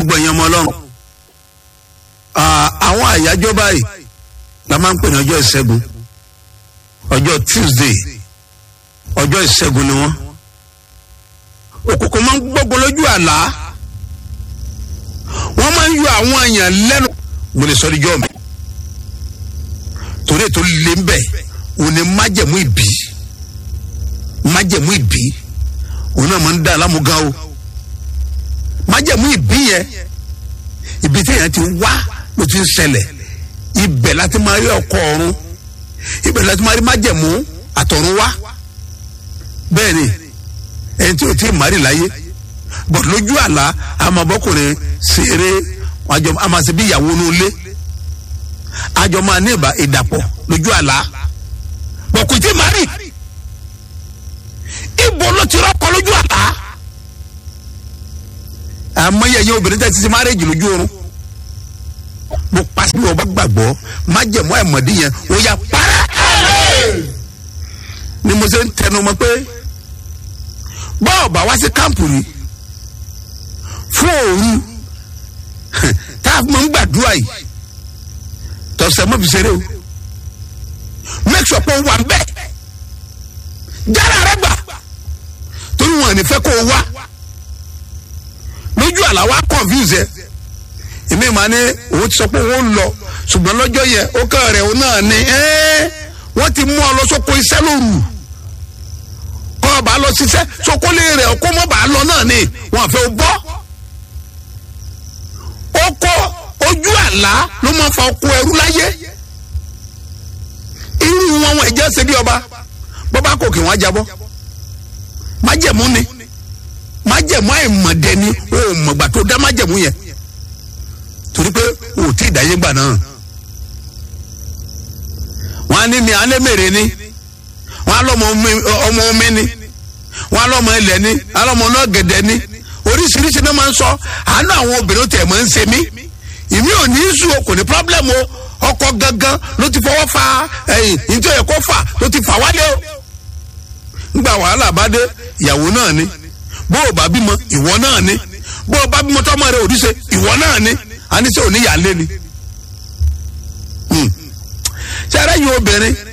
gbogbo ẹ̀yàn ọmọ ọlọ́run àwọn àyájọ́ báyìí la máa ń pè ní ọjọ́ ìṣẹ́gun ọjọ́ tuesday ọjọ́ ìṣẹ́gun ni wọ́n òkùnkùn máa ń gbógun lójú àlá wọ́n máa ń yọ àwọn èèyàn lẹ́nu mo lè sọ ní jọ́ mi torí ètò lè ń bẹ̀ òun ni májẹ̀mú ìbí májẹ̀mú ìbí òun náà máa ń dá alámúgá o májẹ̀mú ìbí yẹn ibi tí èèyàn ti wá ló ti ń ṣẹlẹ̀ ibẹ̀ láti máa rí ọkọ ọ̀run ibẹ̀ láti máa rí májẹ̀mú àtọ̀run wá bẹ́ẹ̀ ni ẹni tí o ti mari láyé bọ̀dọ̀ lójú àlá àmàbọ́kùnrin ṣeré àjọ àmàṣe bí ìyàwó inú ilé àjọ máa ní ìbá ìdàpọ̀ lójú àlá bọ̀kùn tí mari ibo ló ti rọ́pọ̀ lójú àlá àmọ́ yẹ yẹ obìnrin tẹ́ ti ti márèjì lójú oorun mo pàṣẹ bí wọn bá gbàgbọ́ májẹ̀mú àìmọ̀dí yẹn ó yà para ni mo ṣe ń tẹnu mọ́ pé bọ́ọ̀ bá wá sí kámpù ni fún òru tá a máa ń gbàdúrà yìí tọ̀sẹ̀ mọ́ fi ṣeré o make sure pé o wà bẹ́ẹ̀ jára rẹ gbà torí wọn ní fẹ́ kó o wá lójú àlá wa confuse ẹ èmi máa ní òun ti sọ pé òun lọ ṣùgbọ́n lọ́jọ́ yẹn ó kàn rẹ̀ òun náà ni wọ́n ti mú ọ lọ sóko iṣẹ́ lóru kọ́ ọba lọ ṣiṣẹ́ sokólé rẹ̀ ọkọ́ mọ́ bá lọ náà ni wọ́n fẹ́ bọ́. ọkọ ojú àlá ló máa fa ọkọ ẹrú láyé. irú wọn wọn ẹ̀jẹ̀ ṣe bí ọba bọ́bá kò kí wọ́n jábọ́. májẹ̀mú ni májẹ̀mú àìmọ̀dẹ ni o ò mọ̀gbà tó dá májẹ̀mú yẹn torí pé o ò tí ì dáyé gbà náà. wọ́n á ní ní alẹ́ mèrè ni wọn alọmọ ọmọ omi ni wọn alọmọ ilẹ̀ ni alọmọ náà gẹ̀dẹ̀ ni oríṣiríṣi náà máa ń sọ àánú àwọn obìnrin tẹ̀ máa ń ṣe mí ìmí ò ní í sùn o kò ní problem o ọkọ gangan ló ti fọwọ́ fa ẹ̀yìn nítorí ẹ̀kọ́ fà ló ti fà wálé o ńgbà wàhálà bá dé ìyàwó náà ni bó o bá bímọ ìwọ náà ni bó o bá bímọ tọmọ rẹ òdìṣe ìwọ náà ni àníṣe òní yà lé ni ṣe ara yìí obìnrin